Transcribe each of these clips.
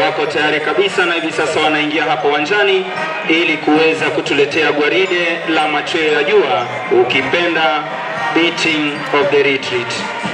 wako tayari kabisa na hivi sasa wanaingia hapo uwanjani ili kuweza kutuletea gwaride la machweo ya jua, ukipenda beating of the retreat.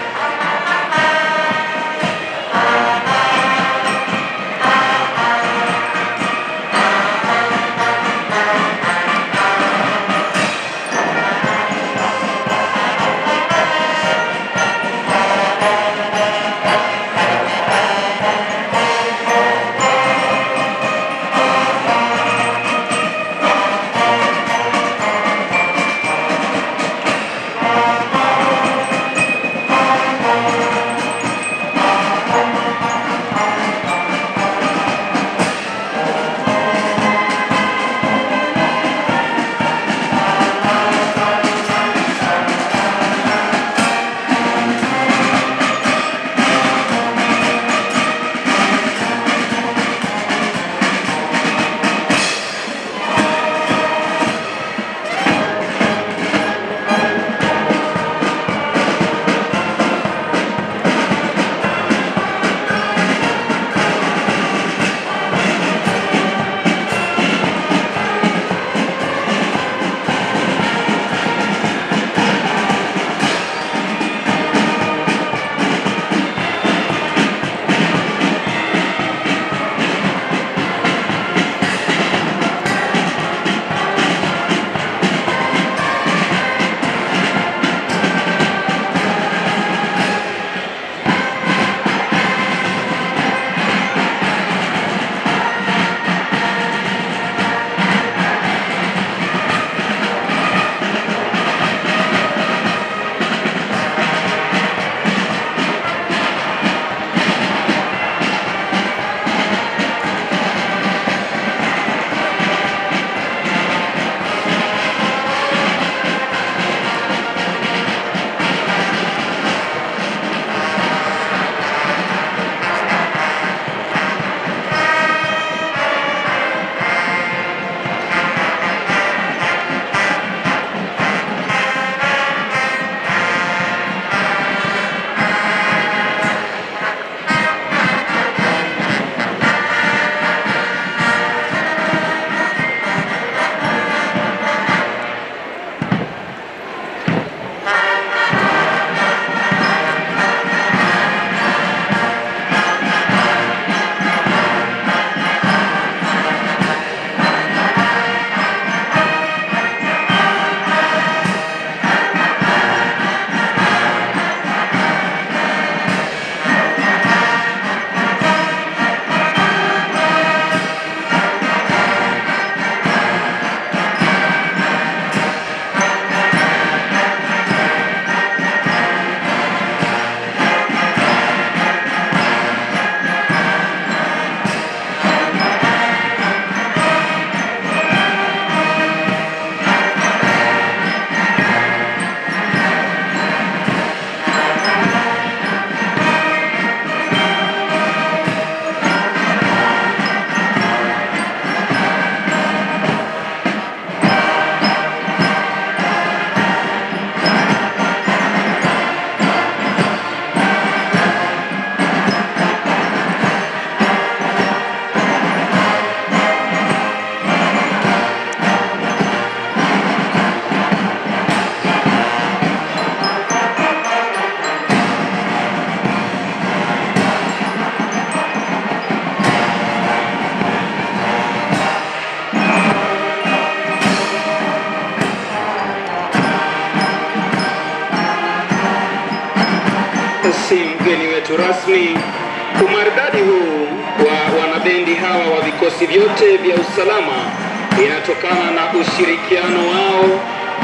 si mgeni wetu rasmi. Umaridadi huu wa wanabendi hawa wa vikosi vyote vya usalama inatokana na ushirikiano wao,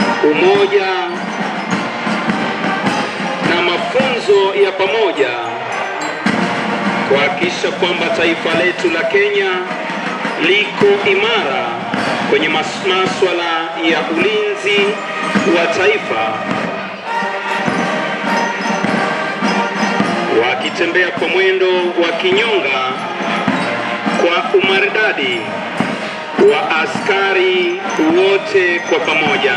umoja na mafunzo ya pamoja kuhakikisha kwamba taifa letu la Kenya liko imara kwenye mas- maswala ya ulinzi wa taifa wakitembea kwa mwendo wa kinyonga kwa umaridadi wa askari wote kwa pamoja.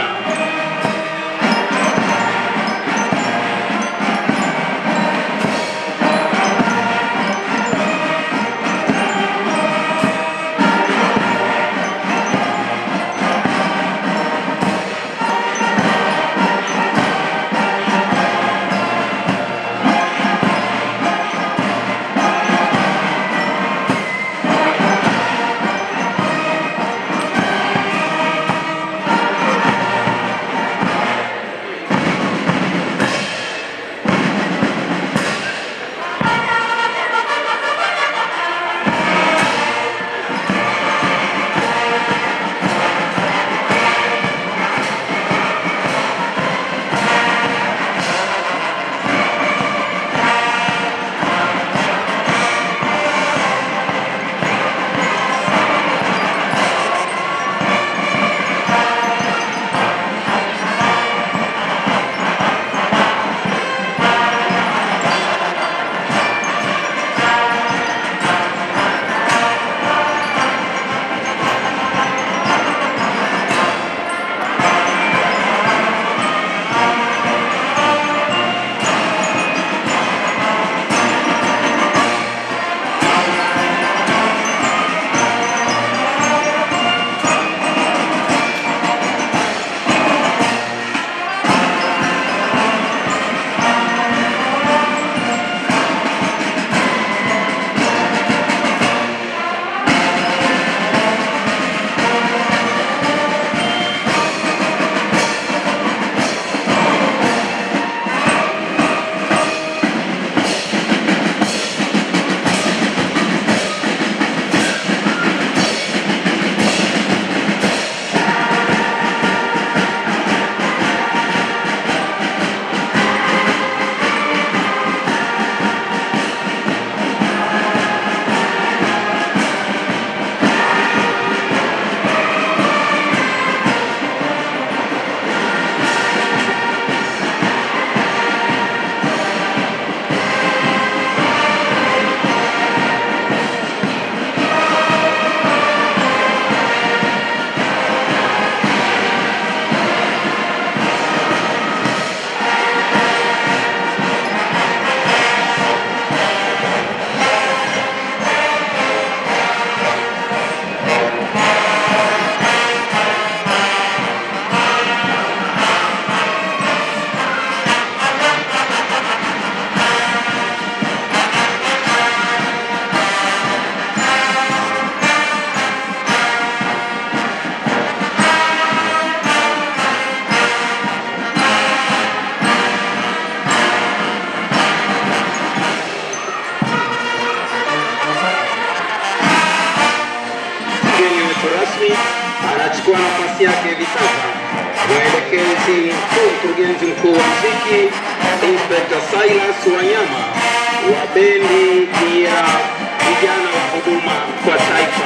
rasmi anachukua nafasi yake hivi sasa mwelekezi mkuu, mkurugenzi mkuu wa muziki Inspector Silas Wanyama wa bendi ya vijana wa huduma kwa taifa.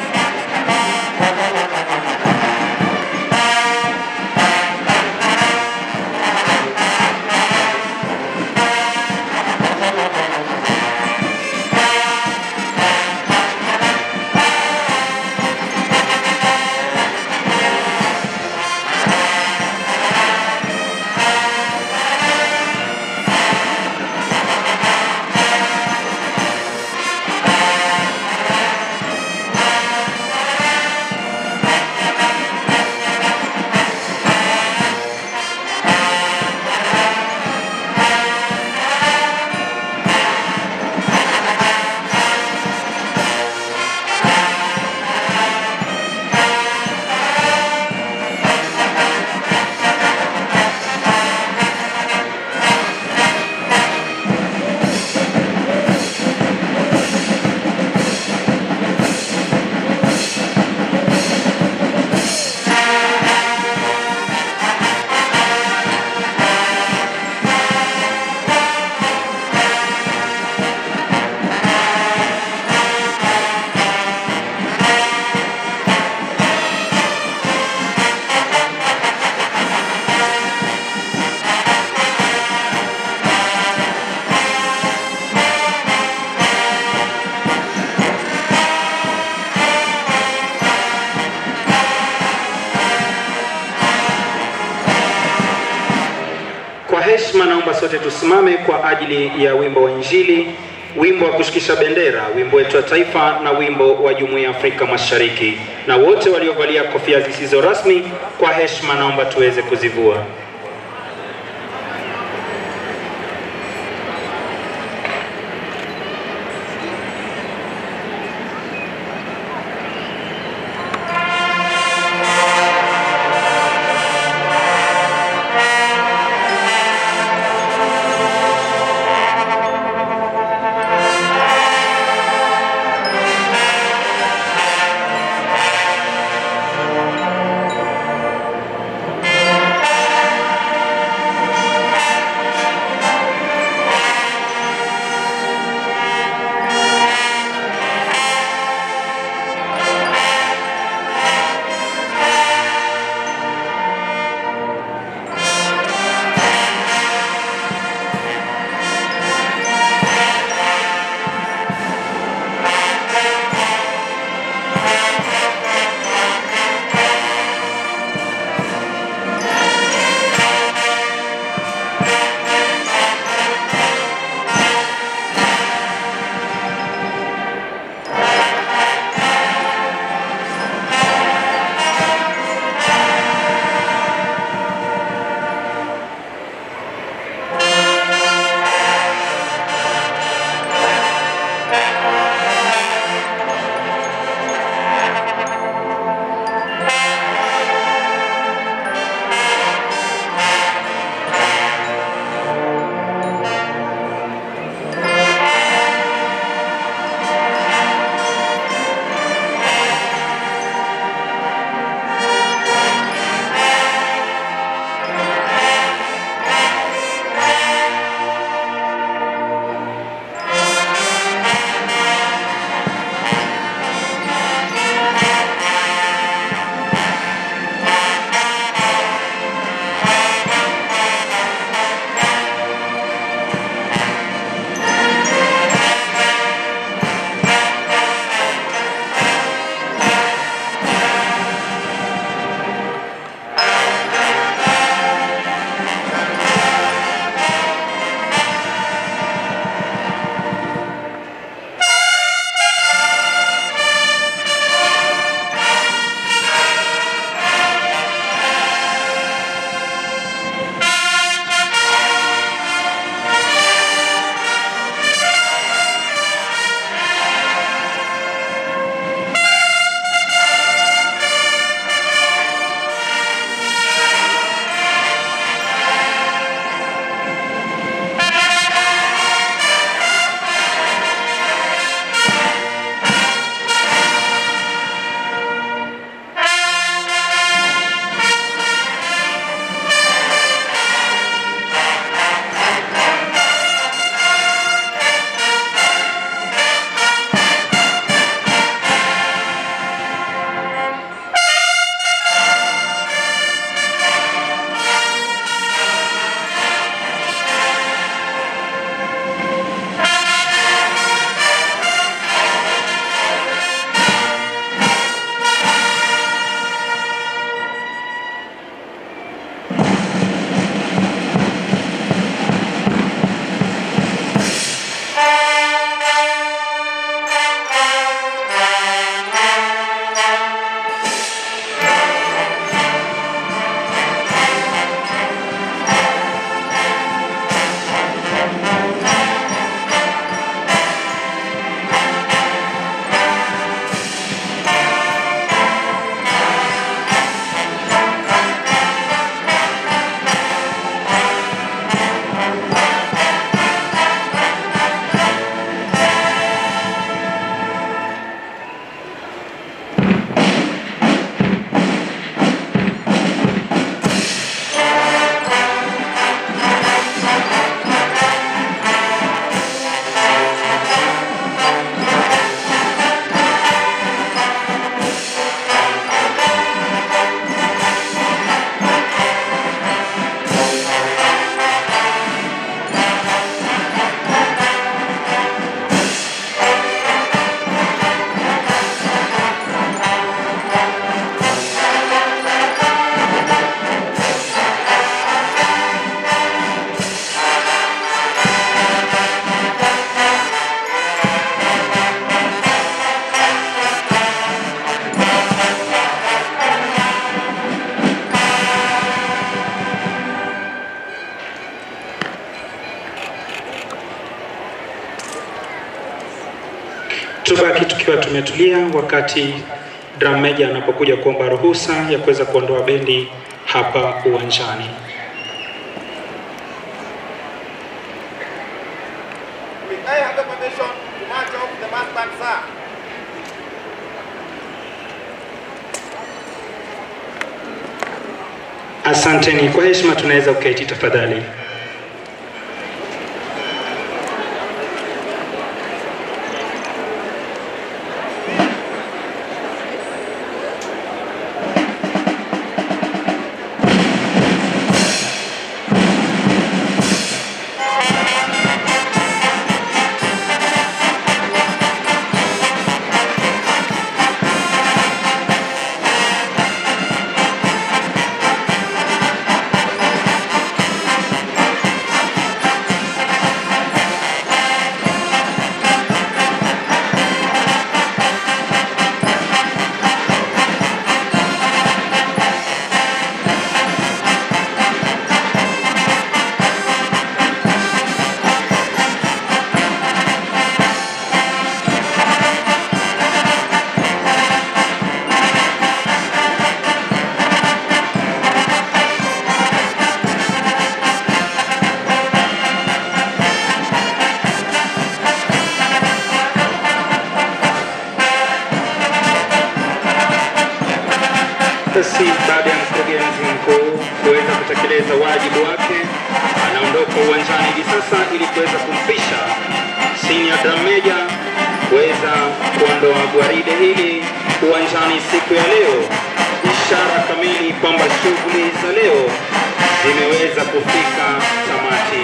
Kwa heshima, naomba sote tusimame kwa ajili ya wimbo wa Injili, wimbo wa kushikisha bendera, wimbo wetu wa taifa na wimbo wa Jumuiya ya Afrika Mashariki. Na wote waliovalia kofia zisizo rasmi, kwa heshima, naomba tuweze kuzivua. Thank tukiwa tumetulia wakati drum major anapokuja kuomba ruhusa ya kuweza kuondoa bendi hapa uwanjani. With I have the permission to march off the mass band, sir. Asanteni. Kwa heshima tunaweza kuketi tafadhali. Basi baada ya mkurugenzi mkuu kuweza kutekeleza wajibu wake, anaondoka uwanjani hivi sasa ili kuweza kumpisha senior drum major kuweza kuondoa gwaride hili uwanjani siku ya leo, ishara kamili kwamba shughuli za leo zimeweza kufika tamati.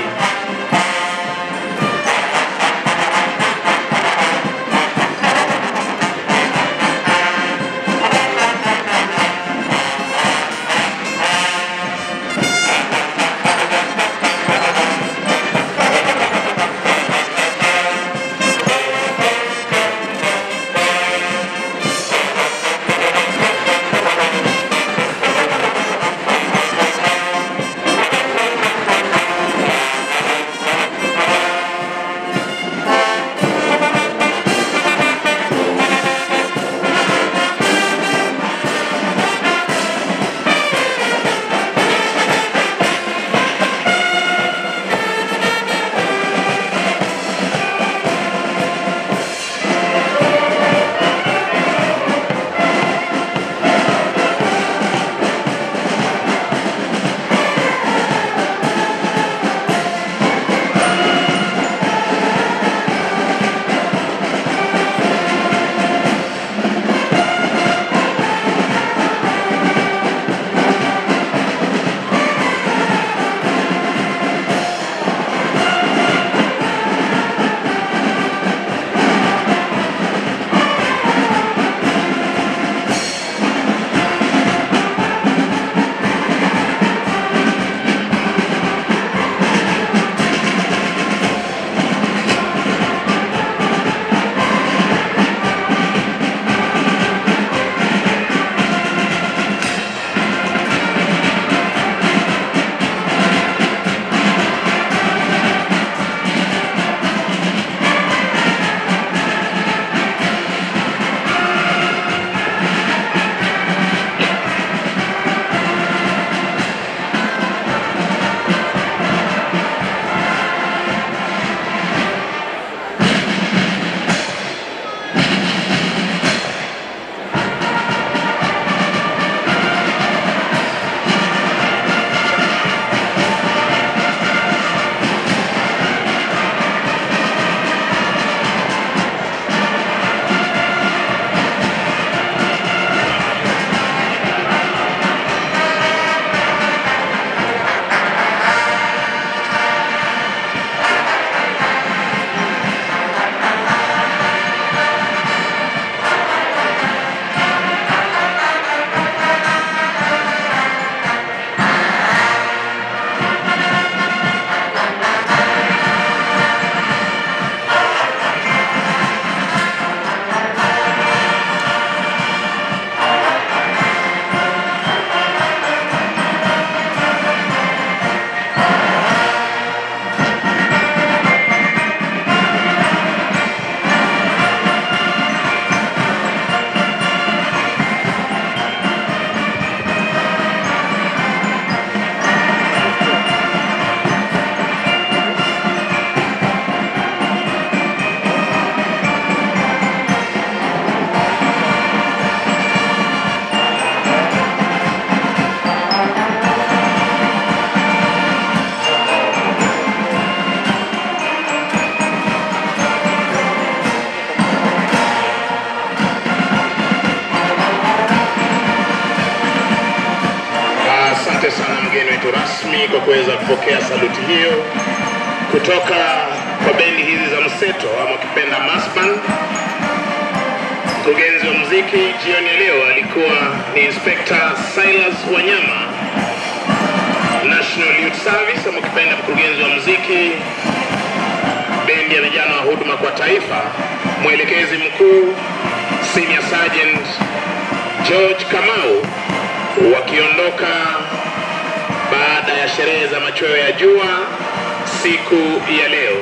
wetu rasmi kwa kuweza kupokea saluti hiyo kutoka kwa bendi hizi za mseto ama ukipenda masban. Mkurugenzi wa muziki jioni ya leo alikuwa ni Inspector Silas Wanyama, National Youth Service ama ukipenda mkurugenzi wa muziki bendi ya vijana wa huduma kwa taifa, mwelekezi mkuu Senior Sergeant George Kamau wakiondoka baada ya sherehe za machweo ya jua siku ya leo.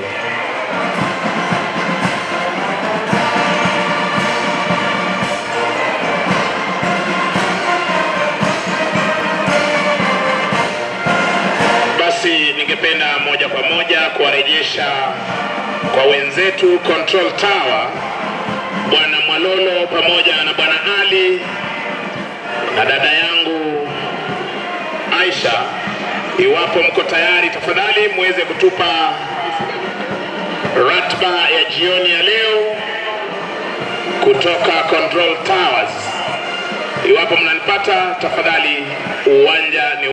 Basi ningependa moja kwa moja kuwarejesha kwa wenzetu Control Tower, Bwana Mwalolo pamoja na Bwana Ali na dada yangu Aisha, iwapo mko tayari, tafadhali muweze kutupa ratiba ya jioni ya leo kutoka Control Towers. Iwapo mnanipata, tafadhali uwanja ni